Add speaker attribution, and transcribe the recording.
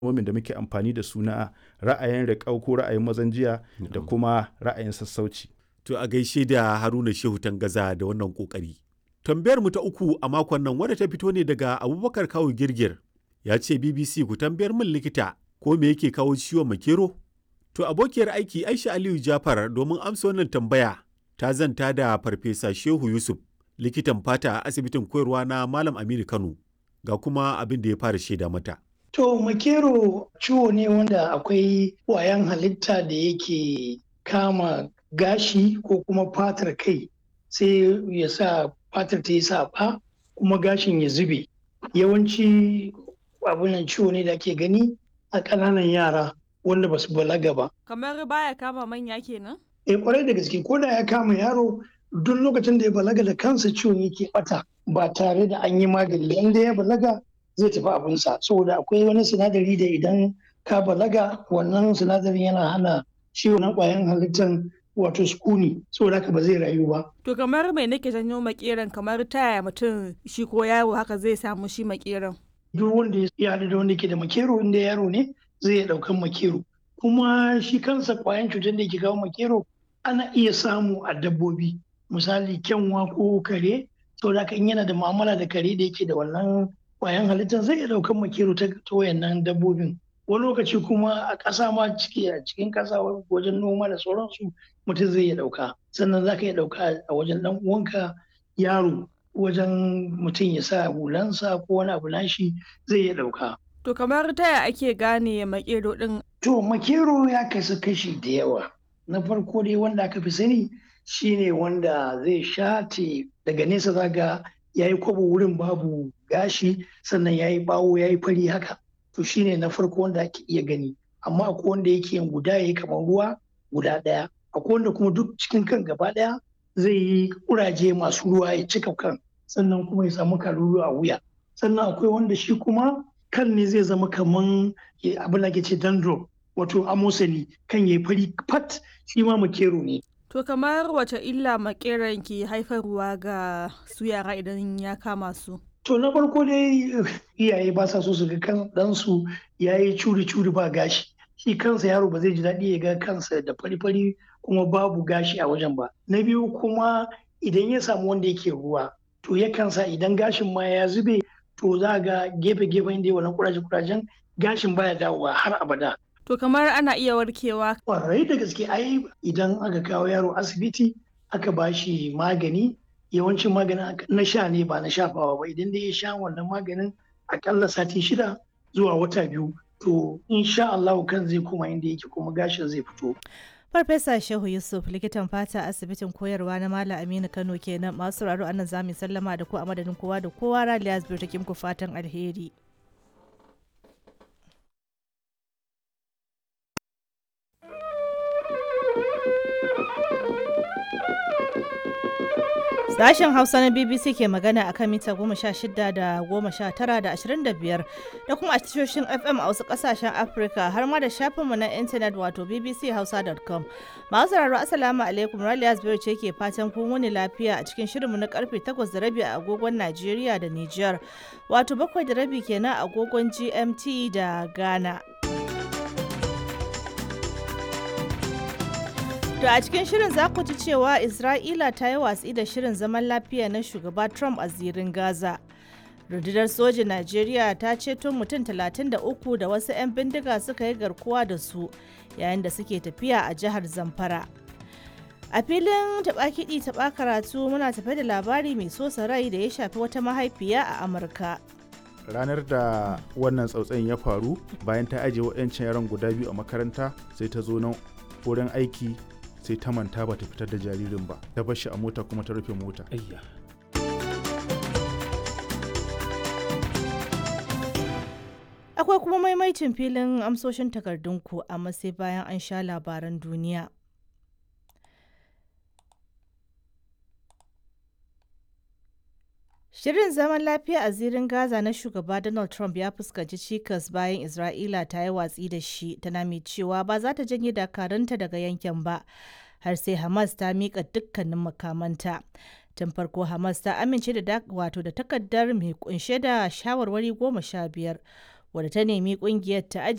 Speaker 1: kalmomin da muke amfani da su na ra'ayin riƙau ko ra'ayin mazan jiya da kuma ra'ayin sassauci.
Speaker 2: To a gaishe da Haruna Shehu Tangaza da wannan kokari. Tambayar mu ta uku a makon nan wadda ta fito ne daga Abubakar Kawu Girgir. Ya ce BBC ku tambayar min likita ko me yake kawo ciwon makero? To abokiyar aiki Aisha Aliyu Jafar domin amsa wannan tambaya ta zanta da Farfesa Shehu Yusuf likitan fata a asibitin koyarwa na Malam Aminu Kano ga kuma abin da ya fara shaida mata.
Speaker 3: To makero ciwo ne wanda akwai wayan halitta da yake kama gashi ko kuma fatar kai sai ya sa fatar ta yi saɓa kuma gashin ya zube. Yawanci abunan ciwo ne da ake gani a ƙananan yara wanda ba su balaga ba.
Speaker 4: Kamar baya kama manya kenan?
Speaker 3: Eh kwarai da gaske ko da ya kama yaro duk lokacin da ya balaga da kansa ciwon yake bata ba tare da an yi magani inda ya balaga zai tafi abinsa saboda akwai wani sinadari da idan ka balaga wannan sinadarin yana hana ciwo na kwayan halittar wato sukuni saboda haka ba zai rayu ba.
Speaker 4: To kamar mai nake janyo makeran kamar taya mutum shi ko yaro haka zai samu shi makeran.
Speaker 3: Duk wanda ya haɗu da wanda ke da makero inda yaro ne zai iya ɗaukan makero. Kuma shi kansa kwayan cutar da ke kawo makero ana iya samu a dabbobi misali kyanwa ko kare saboda haka in yana da mu'amala da kare da yake da wannan kwayan halittar zai iya ɗaukan makero ta wayannan dabbobin. wani lokaci kuma a ƙasa ma ciki a cikin ƙasa wajen noma da sauransu mutum zai iya ɗauka sannan za ka iya ɗauka a wajen ɗan uwanka yaro wajen mutum ya sa hulansa ko wani abu nashi zai iya ɗauka.
Speaker 4: To kamar taya ake gane makero ɗin?
Speaker 3: To makero ya kasu kashi da yawa. Na farko dai wanda aka fi sani shine wanda zai shate daga nesa zaga ya yi kwabo wurin babu gashi sannan ya yi bawo ya yi fari haka. to shine na farko wanda ake iya gani amma akwai wanda yake yin guda yayi kamar ruwa guda ɗaya akwai wanda kuma duk cikin kan gaba ɗaya zai yi kuraje masu ruwa ya cika kan sannan kuma ya samu kalulu a wuya sannan akwai wanda shi kuma kan ne zai zama kaman abin da ke ce dandruff wato amosani kan yayi fari fat shi ma makero ne
Speaker 4: To kamar wace illa makeran ke haifarwa ga su yara idan ya kama su?
Speaker 3: To na farko dai iyaye ba sa so su ga kan ɗansu ya yi curi-curi ba gashi. Shi kansa yaro ba zai ji daɗi ya ga kansa da fari-fari kuma babu gashi a wajen ba. Na biyu kuma idan ya samu wanda yake ruwa to yakan sa idan gashin ma ya zube to za ga gefe-gefen da wannan kuraje-kurajen gashin baya dawowa har abada.
Speaker 4: To kamar ana iya warkewa.
Speaker 3: Kwarai da gaske ai idan aka kawo yaro asibiti aka ba shi magani yawancin maganin na sha ne ba na shafawa ba idan dai ya sha wannan maganin akalla sati shida zuwa wata biyu to insha Allah kan zai koma inda yake kuma gashin zai fito.
Speaker 5: Farfesa Shehu Yusuf likitan fata asibitin koyarwa na Malam Aminu Kano kenan masu raro anan zamu sallama da ku a madadin kowa da kowa Raliya Zubir take muku fatan alheri. Sashen Hausa na BBC ke magana akan mita goma sha shida da goma sha tara da ashirin da biyar da kuma a tashoshin FM a wasu kasashen Afirka har ma da shafinmu na intanet wato bbchausa.com. Masu sauraro Assalamu alaikum Raliya Zubairu ce ke fatan kun wuni lafiya a cikin shirinmu na karfe takwas da rabi a agogon Najeriya da Nijar wato bakwai da rabi kenan a agogon GMT da Ghana. To a cikin shirin za ku ji cewa Isra'ila ta yi watsi da shirin zaman lafiya na shugaba Trump a zirin Gaza. Rundunar sojin Najeriya ta ceto mutum 33 da wasu 'yan bindiga suka yi garkuwa da su yayin da suke tafiya a jihar Zamfara. A filin taɓa kiɗi taɓa karatu muna tafe da labari mai sosa rai da ya shafi wata mahaifiya a Amurka.
Speaker 1: ranar da wannan tsautsayin ya faru bayan ta ajiye waɗancan yaran guda biyu a makaranta sai ta zo nan wurin aiki sai ta manta ba ta fitar da jaririn ba ta bar shi a mota kuma ta rufe mota
Speaker 5: Akwai kuma maimaicin filin amsoshin takardunku amma sai bayan an sha labaran duniya. Shirin zaman lafiya a zirin Gaza na shugaba Donald Trump ya fuskanci cikas bayan Isra'ila ta yi watsi da shi tana mai cewa ba za ta janye dakarunta daga yankin ba har sai Hamas ta miƙa dukkanin makamanta. Tun farko Hamas ta amince da wato da takardar mai kunshe da shawarwari goma sha biyar wadda ta nemi kungiyar ta